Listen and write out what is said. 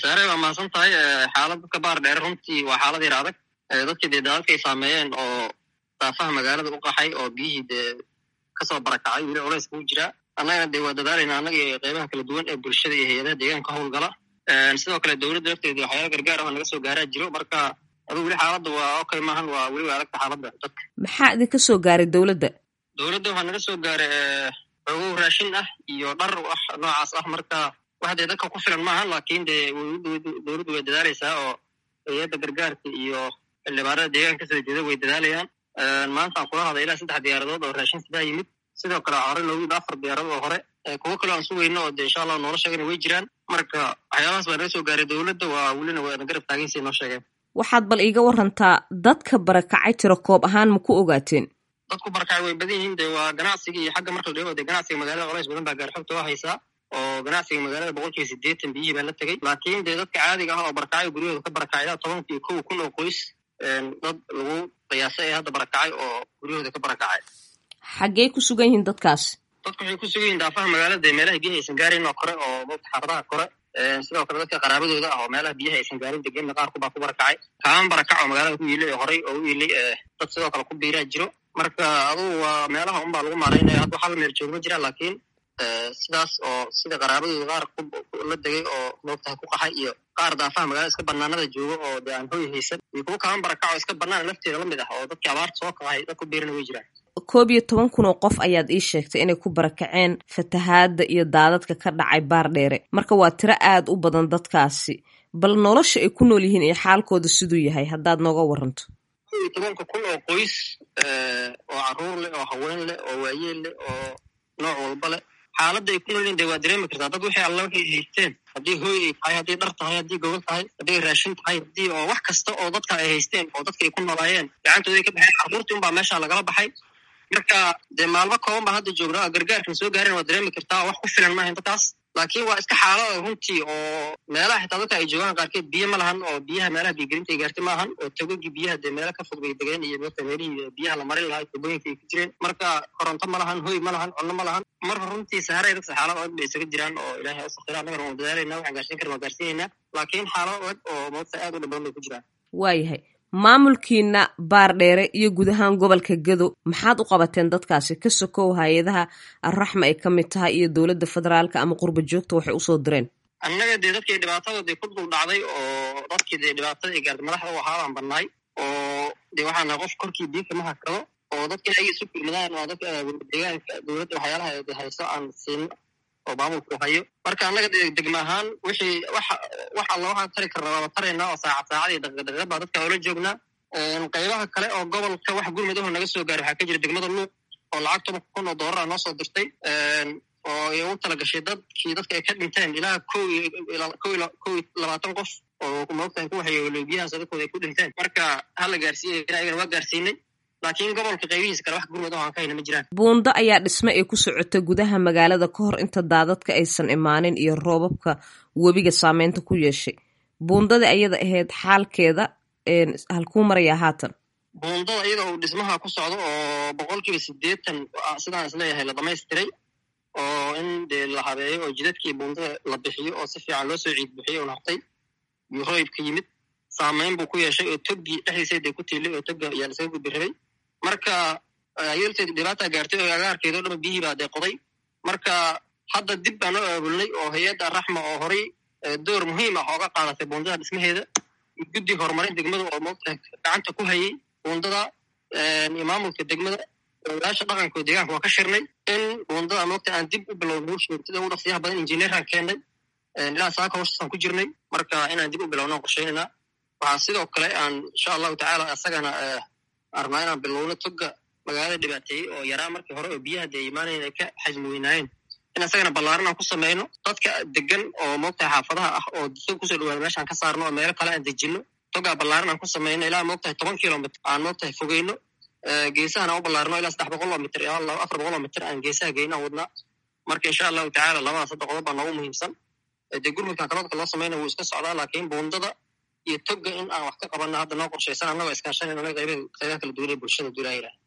saare waa mahadsan tahay xaalad dadka baar dheere runtii waa xaalad yar adag dadkii dee daadadka ay saameeyeen oo daafaha magaalada u qaxay oo biyihii dee kasoo barakacay weli culays kuu jiraa annagana dee waa dadaalayna annaga iyo qeybaha kala duwan ee bulshada iyo hay-adaha deegaanka howlgala sidoo kale dowladda lafteeda waxyaala gargaar ah naga soo gaaraa jiro marka aduu weli xaaladda waa okay maahan waa weli waa adagta xaaladda dadka maxaa idinka soo gaaray dowladda dowladda waxaa naga soo gaaray xoogow raashin ah iyo dhar ah noocaas ah marka wax dee dadka ku filan maahan laakiin dee dowladdu way dadaalaysaa oo hay-adda gargaarka iyo xildhibaanada deegaanka kasoo jeeda way dadaalayaan maantaan kula haday ilaa saddex diyaaradood oo raashin sidaa yimid sidoo kale hore noogu yimid afar diyaaradood oo hore kuwo kaleo aan sugayno oo dee insha allah noola sheegana way jiraan marka waxyaabahaas baa naga soo gaaray dowladda waa welina waana garab taagansiay noo sheegeen waxaad bal iiga warantaa dadka barakacay tiro koob ahaan ma ku ogaateen dadku barakacay way badan yihiin dee waa ganacsiga iyo xagga marka la dhigo dee ganacsiga magaalada colays badan baa gaarxogta waa haysaa oo ganacsiga magaalada boqolkiiba siddeetan biyihii baa la tegey laakiin dee dadka caadiga ah oo barakacay guryahooda ka barakacay ilaa tobanka iyo kow kun oo qoys dad lagu qiyaasay ee hadda barakacay oo guryahooda ka barakacay xaggee ku sugan yihiin dadkaas dadku waxay ku sugan yihin daafaha magaalada dee meelaha biyaha aysan gaarayn oo kore oo mogta xaafadaha kore sidoo kale dadka qaraabadooda ah oo meelaha biyaha aysan gaarin degenna qaar kubaa ku barakacay kaaman barakac oo magaalada ku yiilay oo horey oo u yiilay dad sidoo kale ku biiraa jiro marka adugu waa meelaha unbaa lagu maaraynaya hadda hal meel joog ma jiraan laakiin sidaas oo sida qaraabadooda qaar la degay oo moogtahay ku qaxay iyo qaar daafaha magaalada iska banaanada jooga oo dee aan hoy haysan iyo kuwo kaaman barakac oo iska banaan lafteeda lamid ah oo dadkii abaarta soo kaxay dad ku biirana way jiraan koob iyo toban kun oo qof ayaad ii sheegtay inay ku barakaceen fatahaadda iyo daadadka ka dhacay baar dheere marka waa tiro aad u badan dadkaasi bal nolosha ay ku nool yihiin iyo xaalkooda siduu yahay haddaad nooga waranto koob iyo tobanka kun oo qoys oo caruur leh oo haween leh oo waayeel leh oo nooc walba leh xaaladda ay ku nool yihin de waa dareemi kartaa dad wixii alla waxay haysteen haddii hooy ay tahay haddii dhar tahay haddii gobol tahay haddii raashin tahay haddii oo wax kasta oo dadka ay haysteen oo dadka ay ku noolaayeen gacantooda ay ka baxeen carruurtii unbaa meesha lagala baxay marka dee maalmo kooban baa hadda joognaa oo gargaarkan soo gaarin waa dareemi kartaa wax ku filan maahayn dadkaas laakiin waa iska xaalada runtii oo meelaha xitaa dadka ay joogaan qaarkeed biyo ma lahan oo biyaha meelaha biyogelinta ay gaartay maahan oo togogii biyaha dee meelo ka fog bay degeen iyo mota meelihii biyaha la marin lahaa tubooyinka ay ku jireen marka koronto ma lahan hoy ma lahan cunno ma lahan marka runtii saharay dadka xaalad adag bay isaga jiraan oo ilaahay usakira annagana waan dadaalayna waxaan gaarsiin karna waan gaarsiinaynaa laakiin xaalad adag oo mota aad u dhib badan bay ku jiraan waayahay maamulkiina baar dheere iyo guud ahaan gobolka gedo maxaad u qabateen dadkaasi ka sokow hay-adaha arraxma ay ka mid tahay iyo dowladda federaalka ama qurba joogta waxay usoo direen annaga dee dadkii dhibaatada dee ku dul dhacday oo dadkii dee dhibaatada ay gaartay madaxda u ahaabaan bannaay oo dee waxaa nahay qof korkii biyo kama hakado oo dadkii ayaga isu kulmadaan waa dadka deegaanka dowladda waxyaalaha de hayso aan siino oo maamulku hayo marka annaga degma ahaan wixii wax wax alla waxaan tari karna waaba taraynaa oo saacad saacad iyo daqiiqdaqiiqad baa dadka oola joognaa qaybaha kale oo gobolka wax gurmadaho naga soo gaaray waxaa ka jira degmada luuq oo lacag toban kun oo doolara noo soo dirtay oo ay ugu tala gashay dadkii dadka ay ka dhinteen ilaa kow kow kow iyo labaatan qof oo moogtahay ku waxyeelay biyahaas dadkooda ay ku dhinteen marka hala gaarsiiyay ayagana waa gaarsiinay laakiin gobolka qaybihiisa kale wax gurmad oo aan ka hayna ma jiraan buundo ayaa dhisme ay ku socota gudaha magaalada ka hor inta daadadka aysan imaanin iyo roobabka webiga saameynta ku yeeshay buundada ayada ahayd xaalkeeda halkuu marayaa haatan buundada iyada uu dhismaha ku socdo oo boqolkiiba siddeetan sidaan isleeyahay la dhamaystiray oo in dee la habeeyo oo jidadkii buundada la bixiyo oo si fiican loo soo ciid bixiyo un hartay iyo roybka yimid saameyn buu ku yeeshay oo toggii dhexdiisa dee ku tiilay oo togga ayaa lasaga gudbi rabay marka ayolteed dhibaata gaartay oo agaarkeeda o dhan biyihii baa dee qoday marka hadda dib baan oo aabulnay oo hay-adda raxma oo horay door muhiim ah ooga qaadatay buundada dhismaheeda guddi horumarin degmada oo moogtahay gacanta ku hayay buundada iyo maamulka degmada ogaasha dhaqanka oo deegaanka waa ka shirnay in buundada moogta aan dib u bilowno sida ugu dhaqsiyaha badan injineeraan keennay ilaa saaka hooshasaan ku jirnay marka inaan dib u bilowno aan qorsheynayna waxaa sidoo kale aan insha allahu tacaala asagana arnaa inaan bilowno toga magaalada dhibaateeyey oo yaraa markii hore oo biyaha dee imaanayn ay ka xajmi weynaayeen in asagana ballaaran aan ku sameyno dadka degan oo moogtahay xaafadaha ah oo dadka kusoo dhawaada meeshaan ka saarno oo meelo kale aan dejino togaa ballaaran aan ku sameyno ilaa moogtahay toban kilomitr aan moogtahay fogeyno geesahana u ballaarno ilaa saddex boqol oo mitr afar boqol oo mitr aan geesaha geyno aan wadnaa marka insha allahu tacaala labada saddex qodob baa noogu muhiimsan dee gurmudkan kalodka loo samayna wuu iska socdaa laakiin buundada iyo toga in aan wax ka qabanno hadda noo qorshaysan annagoo iskaashanayno qaybaha kala duwan ee bulshada duulaayira